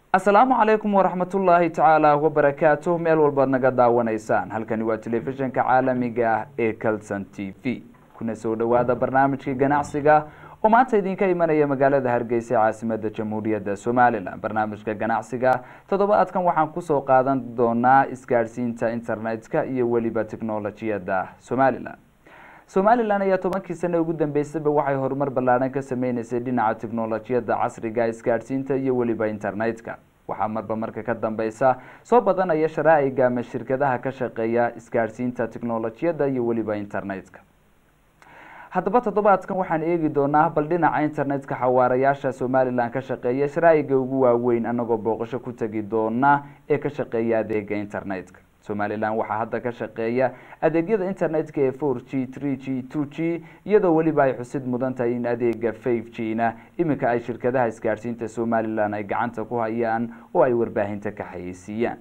asalaamu calaykum waraxmatullaahi tacaala wabarakaatuh meel walbaad naga daawanaysaan halkani waa telefishinka caalamiga ah ee calson t v kuna soo dhowaada barnaamijkii ganacsiga oo maanta idinka imanaya magaalada hargeysa ee caasimada jamhuuriyadda somalilan barnaamijka ganacsiga toddobaadkan waxaan kusoo qaadan doonaa isgaadhsiinta internetka iyo weliba technolojiyadda somalilan somalilan ayaa tobankii sano ugu dambeysaba waxay horumar ballaadhan ka sameyneysay dhinaca technolojiyadda casriga isgaadhsiinta iyo weliba internetka waxaa marba marka ka dambeysa soo badanaya sharaa'iga ama shirkadaha ka shaqeeya isgaadhsiinta technolojiyadda iyo weliba internetka haddaba toddobaadkan waxaan eegi doonaa bal dhinaca internetka xawaarayaasha somalilan ka shaqeeya sharaa'iga ugu waaweyn anagoo booqasho ku tegi doona ee ka shaqeeya adeega internetka somalilan waxaa hadda ka shaqeeya adeegyada internetka ee four g three g two g iyadoo weliba ay xusid mudan tahay in adeega five g na iminka ay shirkadaha isgaadhsiinta somalilan ay gacanta ku hayaan oo ay warbaahinta ka xayeysiiyaan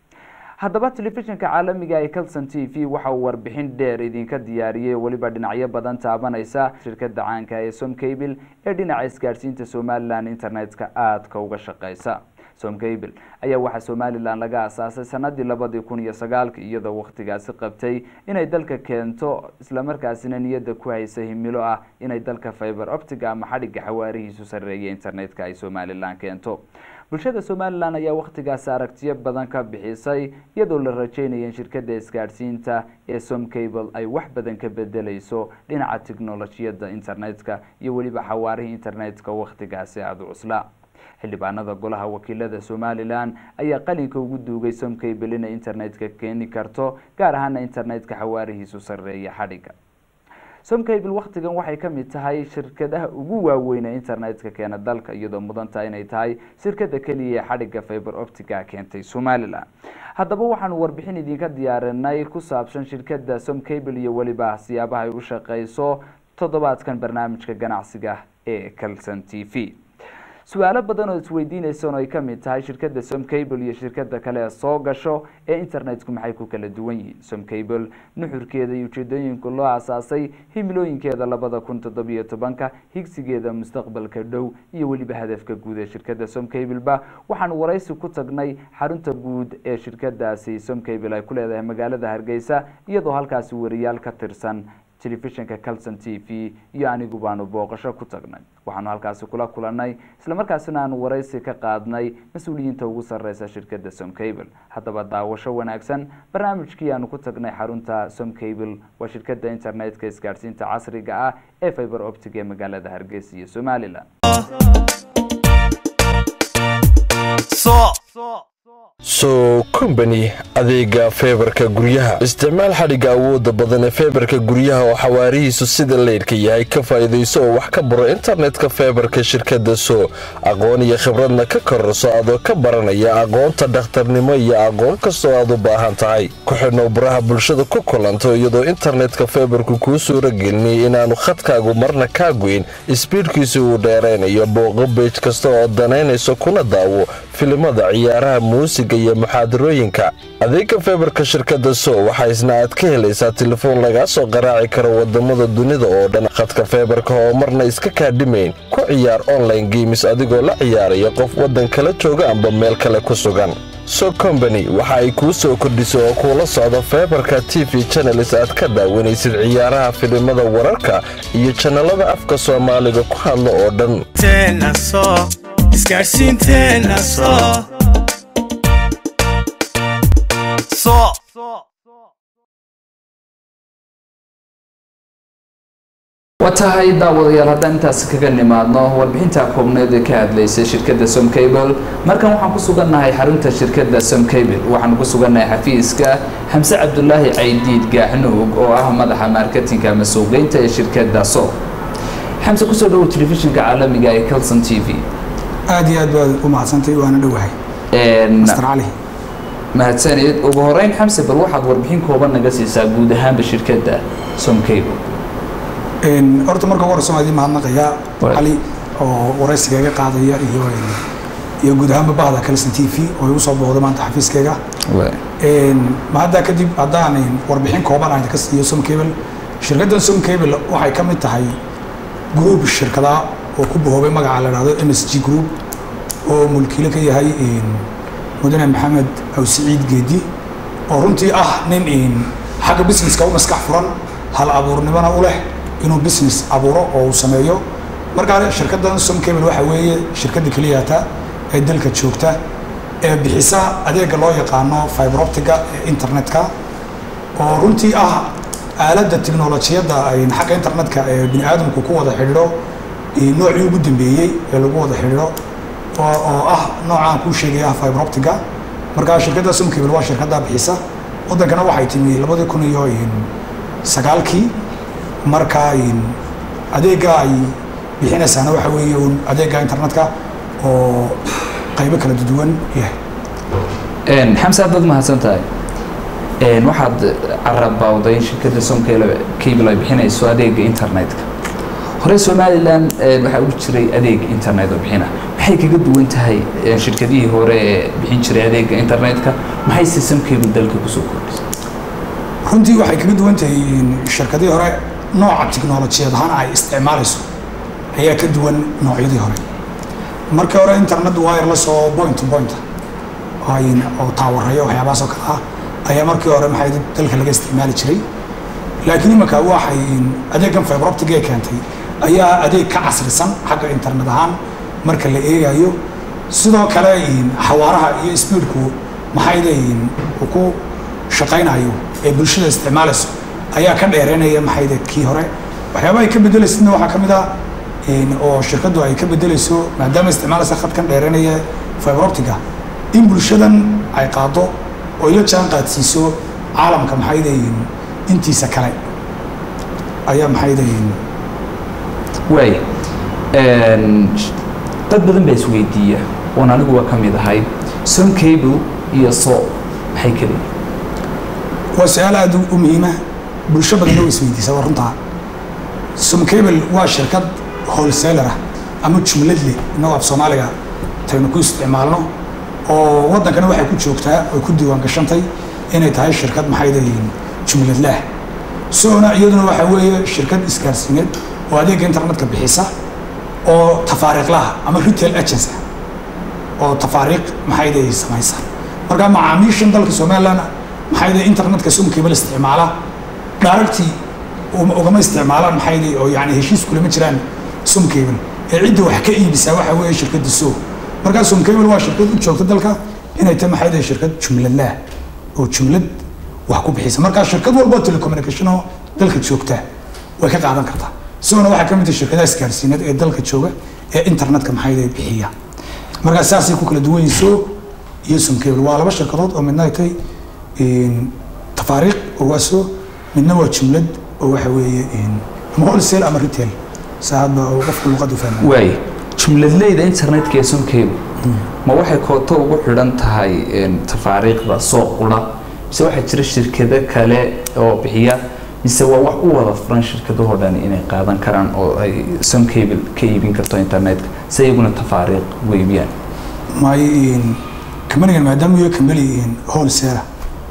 haddaba telefishinka caalamiga ee calson t v waxa uu warbixin dheer idinka diyaariyey weliba dhinacyo badan taabanaysa shirkada caanka ee somcable ee dhinaca isgaadhsiinta somalilan internetka aadka uga shaqeysa somcable ayaa waxaa somalilan laga asaasay sanadii labadii kun iyo sagaalki iyadoo wakhtigaasi qabtay inay dalka keento islamarkaasina niyadda ku haysa himilo ah inay dalka fiber optiga ama xadhigga xawaarihiisu sareeya internetka ay somalilan keento bulshada somalilan ayaa wakhtigaasi aragtiyo badan ka bixisay iyadoo la rajeynaya in shirkada isgaadhsiinta ee somcable ay wax badan ka bedeleyso dhinaca technolojiyadda internetka iyo weliba xawaarihii internetka wakhtigaasi aada u cuslaa xildhibaanada golaha wakiilada somalilan ayaa qalinka ugu duugay somcable inay internetka keeni karto gaar ahaana internetka xawaarihiisu sareeya xadhigga somcable wakhtigan waxay ka mid tahay shirkadaha ugu waaweyne internetka keena dalka iyadoo mudantaha inay tahay shirkada keliya ee xadhigga fiber optica keentay somalilan haddaba waxaanu warbixin idinka diyaarinay ku saabsan shirkada somcable iyo weliba siyaabaha ay u shaqeyso toddobaadkan barnaamijka ganacsiga ee calson t v su-aalo badan oo isweydiineysan oo ay ka mid tahay shirkada somcable iyo shirkada kale ee soo gasho ee internetku maxay ku kala duwan yihiin somcable nuxurkeeda iyo ujeedooyinka loo asaasay himilooyinkeeda labada kun toddobiyo tobanka higsigeeda mustaqbalka dhow iyo weliba hadafka guud ee shirkada somcableba waxaanu waraysi ku tagnay xarunta guud ee shirkadaasi somcable ay ku leedahay magaalada hargeysa iyadoo halkaasi wariyaal ka tirsan telefishinka calson t v iyo anigu baanu booqasho ku tagnay waxaanu halkaasi kula kulanay islamarkaasina aanu waraysi ka qaadnay mas-uuliyiinta ugu sareysa shirkada somcable haddaba daawasho wanaagsan barnaamijkii aanu ku tagnay xarunta somcable waa shirkada internetka isgaadhsiinta casriga ah ee fiber optic ee magaalada hargeysa iyo somalilan so combany adeega feebarka guryaha isticmaal xadhigga awoodda badan ee feebarka guryaha oo xawaarihiisu sida leydhka yahay ka faa'iidayso oo wax ka baro internetka feebarka shirkadda so aqoon iyo khibradna ka kororso adoo ka baranaya aqoonta dhakhtarnimo iyo aqoon kastoo aad u baahan tahay ku xidhnow baraha bulshada ku kulanto iyadoo internetka feebarku kuu suura gelinay inaannu khadkaagu marna kaa goyn isbiidhkiisa uu dheeraynayo booqo beej kasta oo danaynayso kuna daawo filimada ciyaaraha muusiga iyo muxaadarooyinka adeega feebarka shirkadda so waxaa isna aad ka helaysaa telefoon lagaa soo qaraaci karo wadamada dunida oo dhan khadka feebarka oo marna iska kaadhimayn ku ciyaar online geemis adigoo la ciyaaraya qof waddan kala jooga amba meel kale ku sugan so combany waxa ay kuu soo kordhisay oo kuula socdo feebarka t v channelis aad ka daawanaysid ciyaaraha filimada wararka iyo janalada afka soomaaliga ku hadla oo dhan waa tahay daawadayaal haddaan intaasi kaga nimaadno warbixinta koobneed ee ka hadlaysay shirkadda somcable markan waxaan ku sugannahay xarunta shirkadda somcable waxaanu ku sugannahay xafiiska xamse cabdulaahi caydiid gaaxnuug oo ah madaxa marketinka ama suuqgeynta ee shirkadda so xamse kusoo dhawow telefishinka caalamiga ee calson t v aada iyo aad baad u mahadsantay waana dhowahay master cali mahadsaneed ugu horeyn xamse bal waxaad warbixin kooban naga siisaa guud ahaanba shirkadda somcable horta marka ugu horeysa waan idiin mahadnaqayaa cali oo waraysigaaga qaadaya iyo iyo guud ahaanba bahda calson t v oo igu soo booqday maanta xafiiskayga ma haddaa kadib haddaan warbixin kooban aan ka siiyo somcable shirkaddan somcable waxay ka mid tahay group shirkada oo ku bahoobay magaca la dhahdo m s g group oo mulkiile ka yahay mudane maxamed awsiciid geedi oo runtii ah nin xagga businesska u maskax furan hal abuurnimona u leh inuu business abuuro oo uu sameeyo markaa shirkaddan somcable waxa weeye shirkadda keliyata ee dalka joogta ee bixisa adeega loo yaqaano fibroptiga ee internetka oo runtii ah aaladda tiknolojiyadda xagga internetka ee bini aadamku ku wada xidhiidho noocii ugu dambeeyey ee lagu wada xidhiidho oo ah noocaan kuu sheegaya ah fibroptiga markaa shirkadda somcable waa shirkaddaa bixisa waddankana waxay timi labadii kun iyo sagaalkii markaa adeegga ay bixinaysaana waxa weeye un adeegga internetka oo qaybo kala duwan yahay xamse aad baad mahadsan tahay waxaad carabawday in shirkadda somcable cable ay bixinayso adeega internetka hore somalilan waxaa ugu jiray adeeg internet oo bixina maxay kaga duwan tahay shirkadihii hore ee bixin jiray adeega internetka maxayse somcable dalka kusoo kordhisay runtii waxay kaga duwan tahay shirkadihii hore nooca tiknolojiyad ahaan ay isticmaalayso ayaa ka duwan noocyadii hore markii hore internet wireless oo point to point oo taawarayo waxyaabahaas oo kale ah ayaa markii hore maxay dalka laga isticmaali jiray laakiin imanka waxay adeegan fibroptic ee keentay ayaa adeeg ka casrisan xagga internet ahaan marka la eegayo sidoo kale xawaaraha iyo speedku maxayde uu ku shaqaynayo ee bulshada isticmaalayso ayaa ka dheereynaya maxayde kii hore waxyaabaha ay ka bedelaysidna waxaa ka mid ah oo shirkaddu ay ka bedelayso maadaama isticmaalaysa khadkan dheereynaya fibroptiga in bulshadan ay qaado oo ila jaan qaadsiiso caalamka maxayde intiisa kale ayaa maxayde waay dad badan baa isweydiiya oon anigu waa ka mid ahay son cable iyo so maxay kala waa su-aal aada u muhiima bulsho badanna way isweydiisa waa runtaa somcable waa shirkad wholesaler ah ama jumlad leh inagoo af soomaaliga taynu ku isticmaalno oo waddankana waxay ku joogtaa oy ku diiwaan gashantay inay tahay shirkad maxayde jumladlaah soona iyaduna waxaa weeye shirkad isgaarsiineed oo adeegga internetka bixisa oo tafaariiqlaha ama retail agency oo tafaariiq maxayde samaysa markaa macaamiishan dalka somaliland maxayde internetka somcable isticmaala dhaaragtii ugama isticmaalaan maxayde oo yani heshiis kulama jiraan somcable ee cidda wax ka iibisaa waxaa weeye shirkadda so markaa somcable waa shirkad u joogta dalka inay tahay maxayde shirkad jumladlaah oo jumlad wax ku bixisa markaa shirkad walbo telecommunication oo dalka joogta way ka qaadan kartaa isagona waxaa ka mid tahay shirkadaha isgaarsiineed ee dalka jooga ee internetka maxayde bixiya markaa saasay ku kala duwan yihiin so iyo somcable waa laba shirkadood oo midna ay tahay tafaariiq oo waa so midna waa jumlad oo waxa weeye ama wholesale ama retail saa hadba oo qofka luqadda fahmay waay jumladleyda internetka ee somcable ma waxay kooto ugu xidhan tahay tafaariiqda soo qura mise waxaa jira shirkado kale oo bixiya mise waa wax u wada furan shirkadahoo dhan inay qaadan karaan oo ay somcable ka iibin karto internetka si iyaguna tafaariiq ugu iibiyaan may kambanigan maadaama iyo kambani wholesale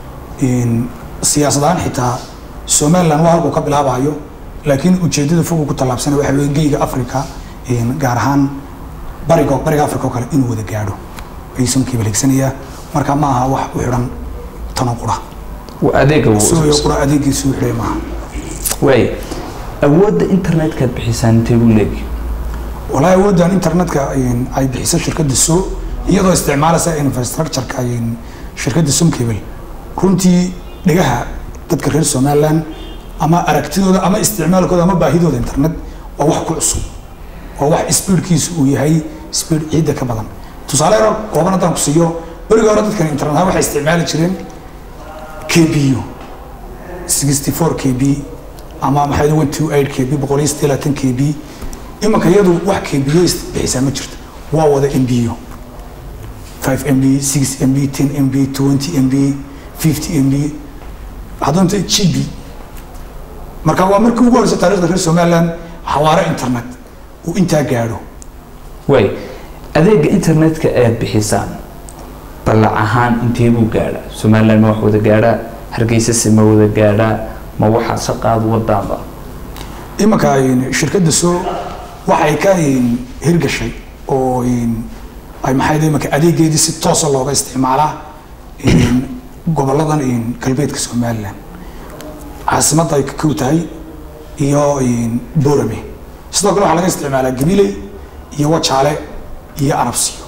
siyaasad ahaan xitaa somaliland waa halkuu ka bilaabayo laakiin ujeedada fogu ku tallaabsana waxa weye geyga africa gaar ahaan bariga bariga africa oo kale inuu wada gaadho ayuu somcable higsanayaa marka ma aha wax u xidhan tano qura adeega suuyo qura adeegiisu u xidhay maaha waay awoodda internetkaad bixisaan intee buu leegi walahi awooddan internetka ay bixiso shirkadda so iyadoo isticmaalaysa infrastructureka shirkadda somcable runtii dhegaha dadka reer somaliland ama aragtidooda ama isticmaalkooda ama baahidooda internet waa wax ku cusub waa wax speedkiisu uu yahay speed ciidda ka badan tusaale yaro kooban haddaan ku siiyo beriga hore dadkan internet ahaan waxay isticmaali jireen kbu sixty four kb ama maxay one two eight kb boqol iyo siddeed labaatan kb imanka iyadu wax kbo bixisaa ma jirto waa wada mbo five mb six mb ten mb twenty mb fifty mb haddana gb marka waa markii ugu horeysa taarikhda reer somaliland xawaare internet uu intaa gaadho waay adeega internetka aad bixisaan ballac ahaan intee buu gaadhaa somaliland ma wax wada gaadhaa hargeysase ma wada gaadhaa ma waxaad shaqaad wadaanba imanka shirkadda soo waxay ka hirgashay oo ay maxay dee marka adeegeedii si toosa looga isticmaalaa goboladan galbeedka somalilan caasimadda ay ka kow tahay iyo borame sidoo kale waxaa laga isticmaalaa gabiley iyo wajaale iyo arabsiyo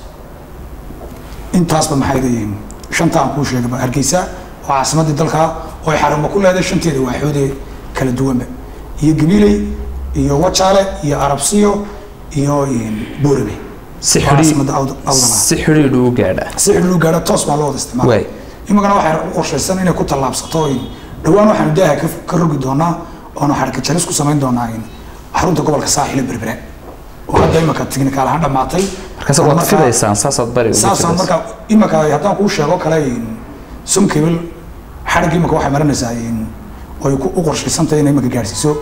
intaasba maxay leeyihiin shanta aan kuu sheegaba hargeysa oo caasimaddii dalka oo ay xarumo ku leedahay shanteeda waaxoodee kala duwanba iyo gabiley iyo wajaale iyo arabsiyo iyo borame si xidhiidh uu gaadha si xidhiidh u gaadha toos baa loo wada isticmaala imikana waxay u qorshaysan inay ku tallaabsato dhowaan waxaanu daaha ka rogi doonaa oonu xarka jaris ku samayn doonaa xarunta gobolka saaxile berbera oo hadda imika tignikaal ahaan dhamaatay markaas waad fidaysaan saasaad bari saasaan marka imika haddaan kuu sheego kale sumkable xadhig imika waxay marinaysaa oy u qorshaysantahay inay imika gaadhsiiso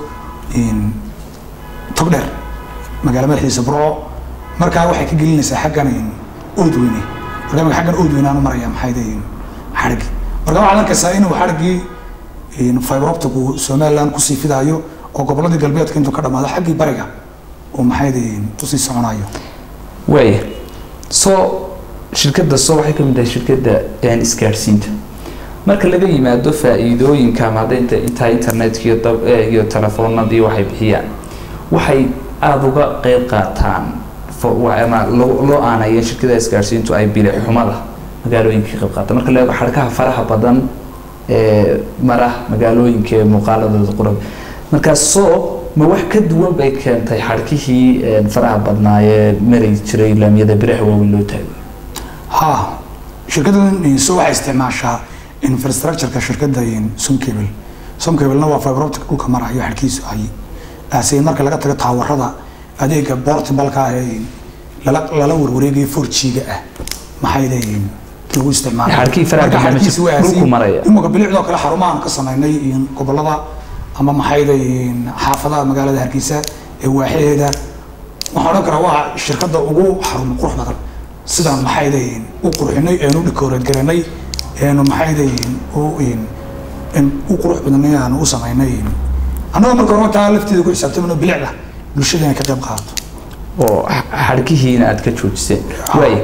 togdheer magaala madaxdiisa burco markaa waxay ka gelinaysaa xaggan oodweyne marka imika xaggan oodweyne aanu maraya maxay dayin xadhigi marka waxaad arkaysaa inuu xadhigii fiberoptic uu somaliland kusii fidaayo oo goboladii galbeedka intuu ka dhamaado xaggii bariga uu maxay dayin usii soconayo waaya soo shirkadda soo waxay ka mid tahay shirkadda isgaadhsiinta marka laga yimaado faa'iidooyinka ama hadda inta intaa internetka iyo dab iyo telefoonadii waxay bixiyaan waxay aada uga qeyb qaataan ama loo aanaya shirkada isgaadhsiintu ay bile xumada magaalooyinka ka qayb qaata marka la eego xadhkaha faraha badan ee mara magaalooyinka ee muuqaaladooda qurab markaas soo ma wax ka duwan bay keentay xadhkihii faraha badnaa ee mari jiray laamiyada biraha waaweyn loo taagay ha shirkaddan so waxay isticmaashaa infrastructureka shirkadda sumcable sumcablena waa fiberoptic dhulka marayo xadhkiisu ay aaseen marka laga tago taawarada adeega portibalka ah ee lala lala warwareegayo forjiga ah maxay leeyihiin lagu isticmaalimaka bilicdoo kale xarumahan ka samaynay gobolada ama maxayda xaafadaha magaalada hargeysa ee waaxaheeda waxaan odhan karaa waa shirkadda ugu xarun qurux badan sidaan maxayda u qurxinay eenu dhikooreed garanay eenu maxayda u qurux badanay aanu u samaynay annagoo marka hore taa lafteeda ku xisaabtamano bilicda bulshada inay ka qayb qaadato oo xadhkihiina aada ka joojiseen waaya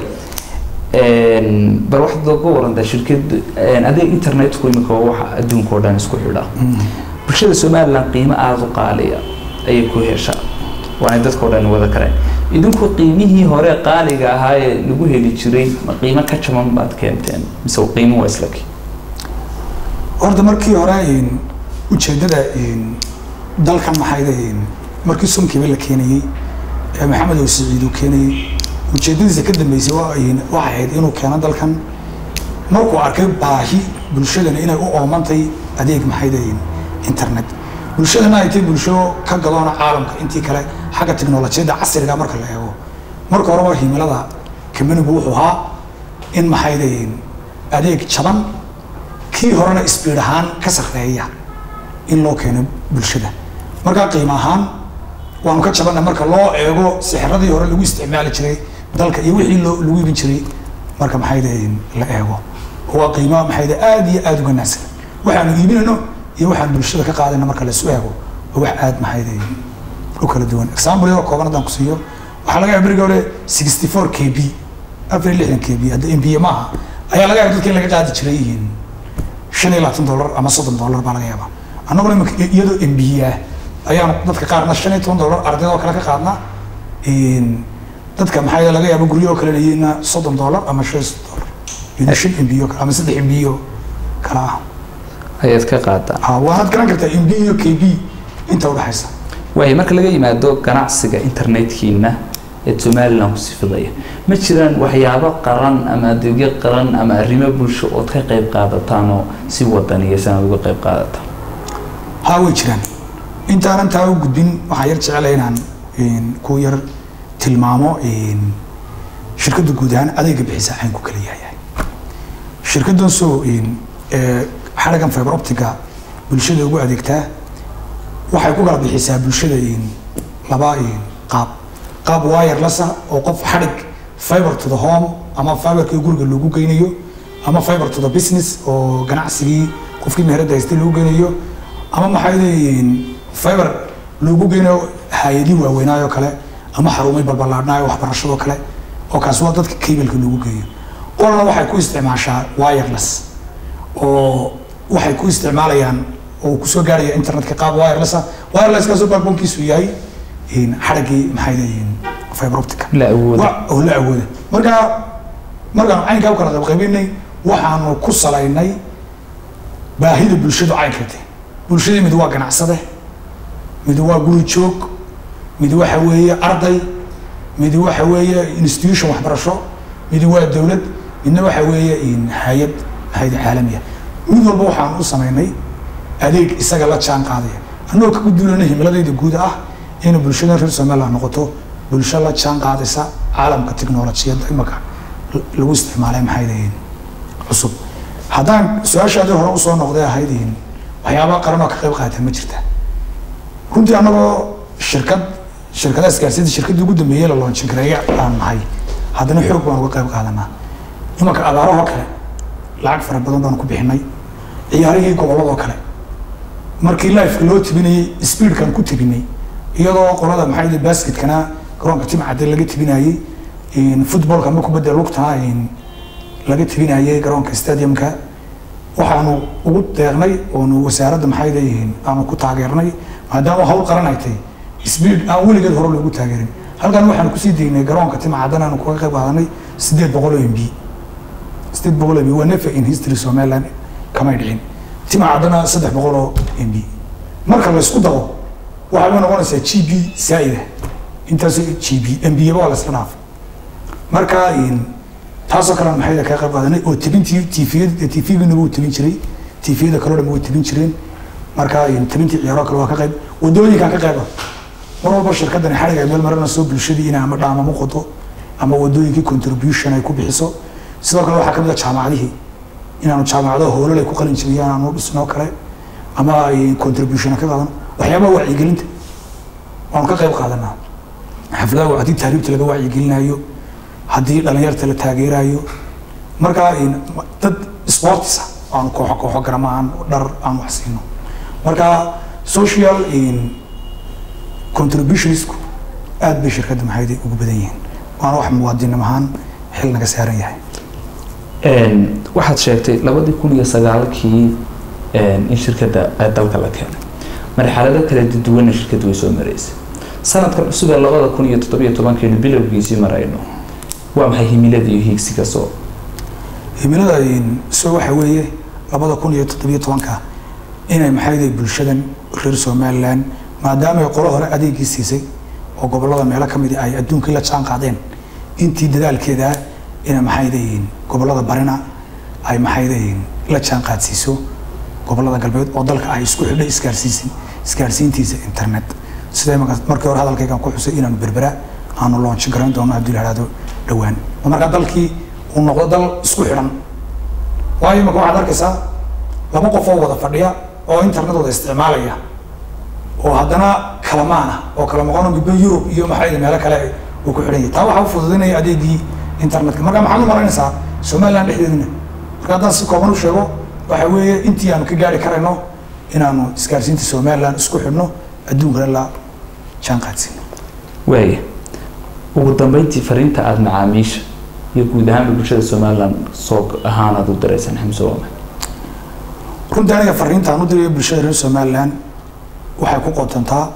bal waxaad uga warantaa shirkad adeeg internetku imika waa waxa adduunka oo dhan isku xidha bulshada somaliland qiimo aada u qaaliya ayay ku heshaa waana dadka o dhan wada kareen idinku qiimihii hore qaaliga ahaa ee lagu heli jiray ma qiimo ka jaban baad keenteen mise qiimo waa isla kii horta markii hore ujeedada dalkan maxayda markii sumkiiba la keenayey ee maxamed oo siciid uu keenayey ujeedadiisa ka dambeysay waxay ahayd inuu keeno dalkan markuu arkay baahi bulshadana inay u oomantay adeeg maxayda internet bulshadana ay tahay bulsho ka gadoona caalamka intii kale xagga teknolojiyadda casriga marka la eego marka horeba himilada kamanigu wuxuu ahaa in maxayda adeeg jaban kii horena sbiid ahaan ka sarreeya in loo keeno bulshada markaa qiimo ahaan waanu ka jabana marka loo eego sixiradii hore lagu isticmaali jiray dalka iyo wixii loo lagu iibin jiray marka maxayda la eego waa qiimo maxayda aada iyo aada uga naagsan waxaanu iibinayno iyo waxaan bulshada ka qaadayna marka lasu eego oo wax aada maxayda u kala duwan example yaroo kooban haddaan ku siiyo waxaa laga yaaba beriga hore sixty four k b afar iyo lixdan k b hadda m b maaha ayaa laga yaaba dadka in laga qaadi jiray shan iyo labaatan dollar ama soddon dollar baa laga yaabaa annaguna imika iyadoo m b ah ayaanu dadka qaarna shan iyo toban dollar ardayda oo kale ka qaadna dadka maxaa laga yaaba guryo oo kale layina soddon dollar ama shan dollar iyadoo shan m b o kale ama saddex m b o kale ah ayaad ka qaadaa ha waanaad garan kartaa m b iyo k b inta udhexaysa waaya marka laga yimaado ganacsiga internetkiina ee somaliland ku sifidaya ma jiraan waxyaabo qaran ama adeegyo qaran ama arrimo bulsho ood ka qayb qaadataan oo si wadaniyaysan aad uga qayb qaadataan ha way jiraan intaanan taa u gudbin waxaan yar jecelahay inaan ku yar tilmaamo shirkadda guud ahaan adeega bixisa caynku kala yahay shirkaddan soo xaragan fiber optiga bulshada ugu adeegtaa waxay ku kala bixisaa bulshada laba qaab qaab wireless ah oo qof xadhig fiber to the home ama fiberkii guriga loogu geynayo ama fiber to the business oo ganacsigii qofkii meherada haystay loogu geynayo ama maxay leeyihiin fiber loogu geynayo hay-adii waaweynaayo kale ama xarumay balballaadhnaayo waxbarashadoo kale oo kaas waa dadka cableka lagu geeyo qolna waxay ku isticmaashaa wireless oo waxay ku isticmaalayaan oo kusoo gaaraya internetka qaab wireless ah wirelesskaasoo backbonkiisu yahay xadhagii maxay leeyihiin fiber optica la awooda oo la awooda marka markaan caynkaa u kala qaybqaybinay waxaanu ku salaynay baahida bulshadu caynkate bulshadii mid waa ganacsade mid waa guri joog mid waxa weeye arday mid waxa weeye institution waxbarasho mid waa dowlad midna waxa weeye hay-ad hay-ad caalamiya mid walba waxaan u samaynay adeeg isaga la jaan qaadaya annagoo ka gudulana himiladayda guud ah inay bulshada reer somaliland noqoto bulsho la jaan qaadaysa caalamka technolojiyadda imaka lagu isticmaalay maxay leeyihin cusub haddaan su-aashaadii hore usoo noqday ahayd waxyaaba qaran oo ka qayb qaata ma jirta runtii annagoo shirkad shirkadaha isgaarsiinta shirkadii ugu dambeeyey la loonjin kareeya aan nahay haddana xoog baan uga qayb qaadanaa imanka abaarahoo kale lacag fara badan baan ku bixinay ciyaarihii gobolladoo kale markii lifeka loo tibinayey speedkan ku tibinay iyadoo qolada maxay yihi basketkana garoonka timcadde laga tibinayey footballka ama kubadda lugtana laga tibinayey garoonka stadiumka waxaanu ugu deeqnay oonu wasaaradda maxay leeyihiin aanu ku taageernay maadaama hawl qaran ay tahay speed aan weligeed hore loogu taageerin halkan waxaanu kusii deynay garoonka timcadan aanu kaga qayb qaadanay sideed boqol oo mb sideed boqol oo mb waa nefa in history somaliland kamay dhicin timcadana saddex boqol oo mb marka laysku daro waxay noqonaysaa g b saa'ida intaas g b mbiyaba waa laysla dhaafay marka taasoo kale maxay kaga qayb qaadanay oo tibintii tviyada tvgana wuu tibin jiray tviyada kaloo dhan way tibin jireen marka tibintii ciyaaro kale waa ka qayb wadooyinkan ka qayba mar walba shirkadani xadhig ay meel marinayso bulshadii inay ama dhaamamo qodo ama wadooyinkii contribution ay ku bixiso sidoo kale waxaa kamid a jaamacadihii inaanu jaamacado hoolal ay ku qalin jibiyaan aanu dhisnoo kale ama ay contribution ka qaadano waxyaabaha wacyigelinta waanu ka qayb qaadanaa xafladaha haddii taariibta laga wacyigelinayo haddii dhalinyarta la taageerayo markaa dad sportisa aan kooxo kooxo garama aan dhar aan wax siino marka social contributionsku aad bay shirkadda maxaydi ugu badan yihiin waana wax muwaadinnim ahaan xil naga saaran yahay waxaad sheegtay labadii kun iyo sagaalkii in shirkadda dalka la keenay marxalado kala duwanna shirkadda way soo maraysay sanadkan cusub ee labada kun iyo toddobiyo tobankeenu bilowgiisii marayno waa maxay himilada iyo hiigsiga soo himilada so waxa weeye labada kun iyo toddobiyo tobanka inay maxayday bulshadan reer somaliland maadaama ay qolo hore adeegii siisay oo gobolada meelo ka midi ay adduunkii la jaan qaadeen intii dadaalkeeda ina maxaydayiin gobolada barina ay maxaydayiin la jaan qaadsiiso gobolada galbeed oo dalka ay isku xidhay isgaarsiisin isgaarsiintiisa internet sida markii hore hadalkaygan ku xusay inaanu berbera aanu loonchi garayn doono haddii la ihahdo dhowaan oo markaa dalkii uu noqdo dal isku xidhan waayo imaka waxaad arkaysaa laba qof oo wada fadhiya oo internet wada isticmaalaya oo haddana kalamaana oo kala maqano midba yurub iyo maxay meelo kale uu ku xidhan yahay taa waxaa u fududaynaya adeegii internetka marka maxaad u malaynaysaa somaliland dhexdeedina marka haddaan si kooban u sheego waxa weeye intii aanu ka gaari karayno inaanu isgaarsiinta somaliland isku xidhno adduunkana la jaan qaadsiino waaya ugu dambeyntii fariinta aada macaamiisha iyo guud ahaanba bulshada somaliland soo ahaan aad u diraysaan xamse waama runtii aniga fariintaan u dirayo bulshada reer somaliland waxay ku qotontaa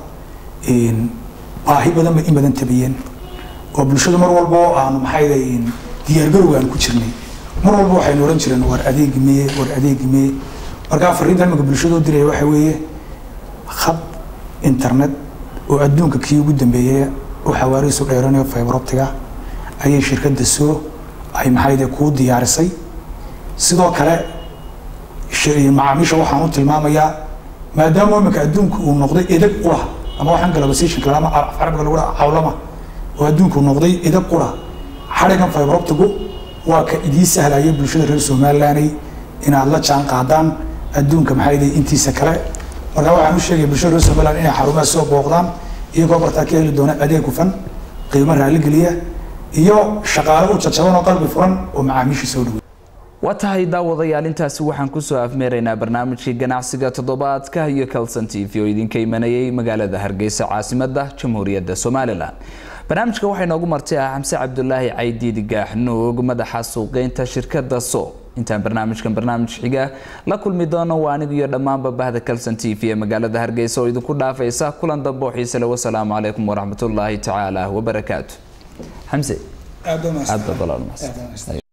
baahi badan bay in badan tabiyeen oo bulshadu mar walba oo aanu maxayda diyaargarowga aan ku jirnay mar walba waxaynu ohan jireen war adeegi meye war adeegi meye markaa fariinta imika bulshada u diraya waxa weeye khad internet oo adduunka kii ugu dambeeyey oo xawaarihiisu dheeranayo fiber optiga ayay shirkadda soo ay maxayde kuu diyaarisay sidoo kale macaamiisha waxaan u tilmaamayaa maadaama imika adduunka uu noqday edeg ula ama waxaan globalization kale ama carabiga lagu dhaha cawlama oo adduunku noqday edeg ula xadhigan fiber optigu waa ka idiin sahlaya bulshada reer somalilanday inaad la jaan qaadaan adduunka maxayde intiisa kale markaa waxaan u sheegaya bulshada reer somaliland inay xarumaha soo booqdaan iyagoo bartaa ka heli doona adeeg hufan qiimo raaligeliya iyo shaqaale u jajaban oo qalbi furan oo macaamiisha soo dhawey waa tahay daawadayaal intaasi waxaan kusoo afmeeraynaa barnaamijkii ganacsiga toddobaadka iyo calson t v oo idinka imanayay magaalada hargeysa caasimadda jamhuuriyadda somalilan barnaamijka waxay noogu martay ah xamse cabdulaahi caydiid gaaxnuug madaxa suuqeynta shirkadda so intaan barnaamijkan barnaamij xiga la kulmi doono waa anigu iyo dhammaanba bahda calson t v ee magaalada hargeysa oo idinku dhaafaysa kulan dambe oo xiise le wasalaamu calaykum waraxmatullaahi tacaala wabarakaatu xamse aad baa mahadsan. aad baad Aad baa balaalmas mahadsan.